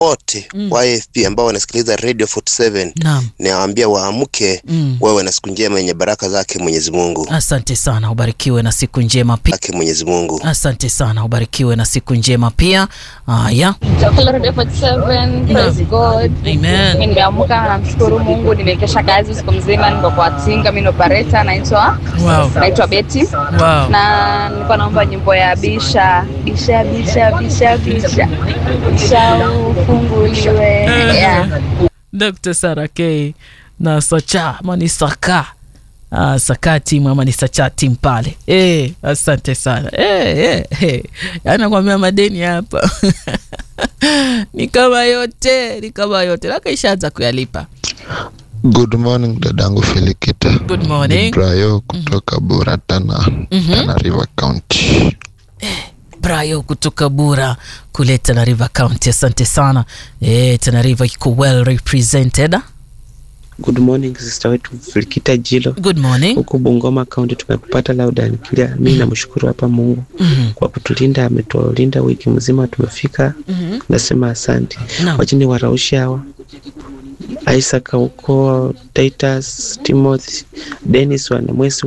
wote Mm. wa AFP ambao wanasikiliza Radio 47 Naam. nawaambia waamke, Mm. wawe na siku njema yenye baraka zake Mwenyezi Mungu, Asante sana, ubarikiwe na siku njema pia. zake Mwenyezi Mungu. Asante sana, ubarikiwe na siku njema pia. Haya, Chakula Radio 47, praise God. amen. Mimi nimeamka namshukuru Mungu, nimekesha kazi usiku mzima, niko kwa tinga, mimi ni operator, naitwa Wow. naitwa Betty Wow. na nilikuwa naomba nyimbo ya bisha bisha bisha bisha bisha bisha ufunguliwe yeah. Dr. Sarah K na Sacha ama ni Saka Ah, Saka team ama ni Sacha team pale. Eh, asante sana. Eh, eh, eh. Yaani nakwambia madeni hapa. ni kama yote, ni kama yote. Laka ishaanza kuyalipa. Good morning dadangu Felikita. Good morning. Brayo kutoka Buratana, Mhm. Tana River County. Brayo kutoka Bura kule Tana River County. Asante sana. Eh, Tana River iko well represented. Good morning sister wetu Filikita Jilo Good morning. huku Bungoma County, tumekupata loud and clear. Mi namshukuru hapa Mungu Mhm. kwa kutulinda, ametulinda wiki mzima, tumefika. Mhm. Nasema asante. Naam. Wachini waraushi hawa Isaac huko Titus, Timothy, Dennis Wanamwesi